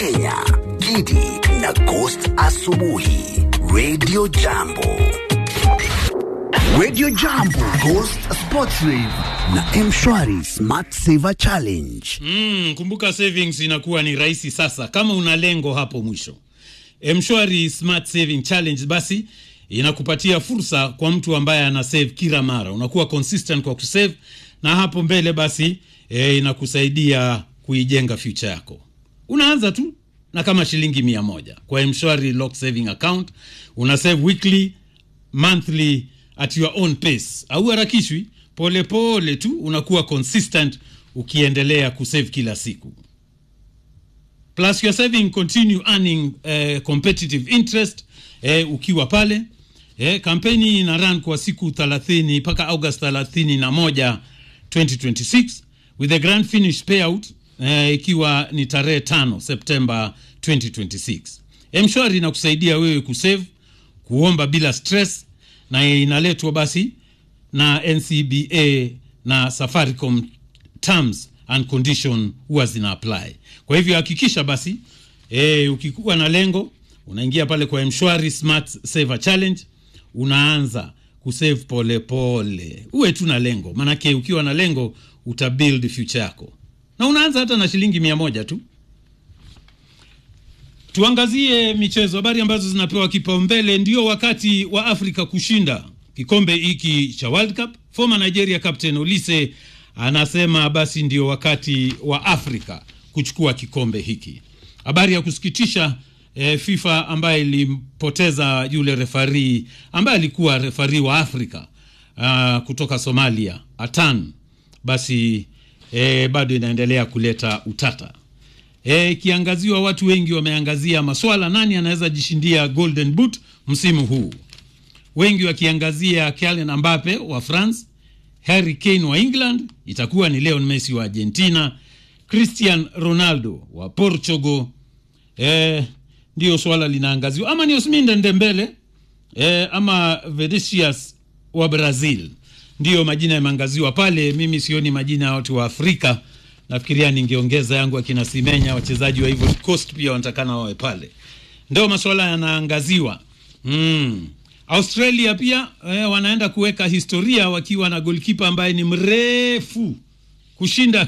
Kenya, Gidi na Ghost Asubuhi, Radio Jambo, Radio Jambo, Ghost Sports Rave na Mshwari Smart Saver Challenge. Mm, kumbuka savings inakuwa ni rahisi sasa kama una lengo hapo mwisho. Mshwari Smart Saving Challenge basi inakupatia fursa kwa mtu ambaye ana save kila mara, unakuwa consistent kwa kusave, na hapo mbele basi e, inakusaidia kuijenga future yako. Unaanza tu na kama shilingi mia moja kwa Mshwari Lock Saving Account, una save weekly, monthly at your own pace, au harakishwi, polepole tu unakuwa consistent ukiendelea kusave kila siku plus your saving continue earning eh, competitive interest eh, ukiwa pale eh, kampeni ina run kwa siku 30 mpaka august 31 2026 with a grand finish payout eh, ikiwa ni tarehe tano septemba 2026 mshwari inakusaidia wewe kusave kuomba bila stress na inaletwa basi na ncba na safaricom terms and condition huwa zina apply kwa hivyo hakikisha basi e, ukikuwa na lengo unaingia pale kwa mshwari smart saver challenge unaanza kusave pole pole uwe tu na lengo maanake ukiwa na lengo utabuild future yako na unaanza hata na shilingi mia moja tu tuangazie michezo habari ambazo zinapewa kipaumbele ndio wakati wa afrika kushinda kikombe hiki cha world cup former nigeria captain olise anasema basi ndio wakati wa afrika kuchukua kikombe hiki habari ya kusikitisha e, fifa ambaye ilimpoteza yule refari ambaye alikuwa refari wa afrika uh, kutoka somalia atan basi e, bado inaendelea kuleta utata ikiangaziwa e, watu wengi wameangazia maswala nani anaweza jishindia golden boot msimu huu wengi wakiangazia Kylian Mbappe wa France Harry Kane wa England, itakuwa ni Lionel Messi wa Argentina, Cristian Ronaldo wa Portugal. Eh, ndio swala linaangaziwa, ama ni Ousmane Dembele eh, ama Vinicius wa Brazil, ndiyo majina yameangaziwa pale. Mimi sioni majina ya watu wa Afrika, nafikiria ningeongeza yangu akina Simenya, wachezaji wa Ivory Coast pia wanatakana wawe pale, ndio maswala yanaangaziwa mm. Australia pia eh, wanaenda kuweka historia wakiwa na golkipa ambaye ni mrefu kushinda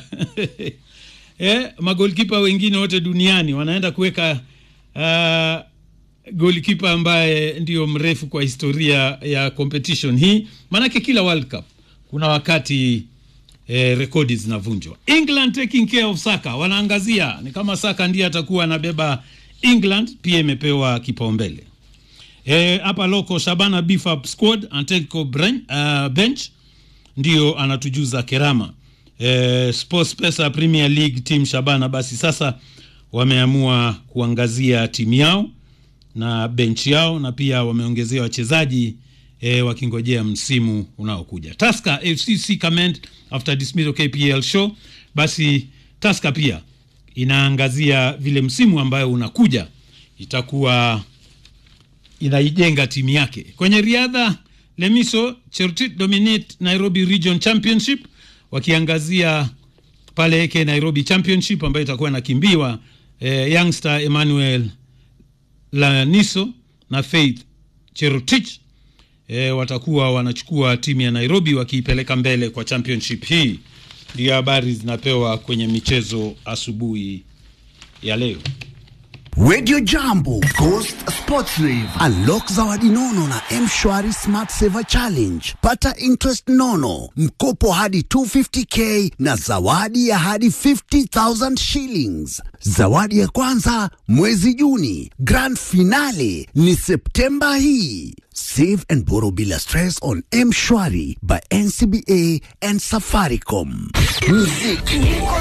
eh, magolkipa wengine wote duniani. Wanaenda kuweka uh, golkipa ambaye ndio mrefu kwa historia ya competition hii, maanake kila World Cup kuna wakati eh, rekodi zinavunjwa. England taking care of Saka, wanaangazia ni kama Saka ndiye atakuwa anabeba England, pia imepewa kipaumbele hapa e, loko Shabana Bifab squad Antelco Bren, uh, bench ndio anatujuza Kerama e, Sports Pesa Premier League team Shabana basi sasa wameamua kuangazia timu yao na bench yao na pia wameongezea wachezaji e, wakingojea msimu unaokuja. Tusker FC comment after dismissal KPL show, basi Tusker pia inaangazia vile msimu ambayo unakuja itakuwa inaijenga timu yake. Kwenye riadha, Lemiso Chertit dominate Nairobi Region Championship, wakiangazia pale eke Nairobi Championship ambayo itakuwa inakimbiwa eh, youngster Emmanuel Laniso na Faith Cherotich eh, watakuwa wanachukua timu ya Nairobi wakiipeleka mbele kwa championship hii. Ndio habari zinapewa kwenye michezo asubuhi ya leo. Radio Jambo, Ghost Sports Rave. Unlock zawadi nono na Mshwari Smart Saver Challenge. Pata interest nono, mkopo hadi 250k na zawadi ya hadi 50,000 shillings. Zawadi ya kwanza mwezi Juni, grand finale ni Septemba hii. Save and borrow bila stress on Mshwari by NCBA and Safaricom. Muziki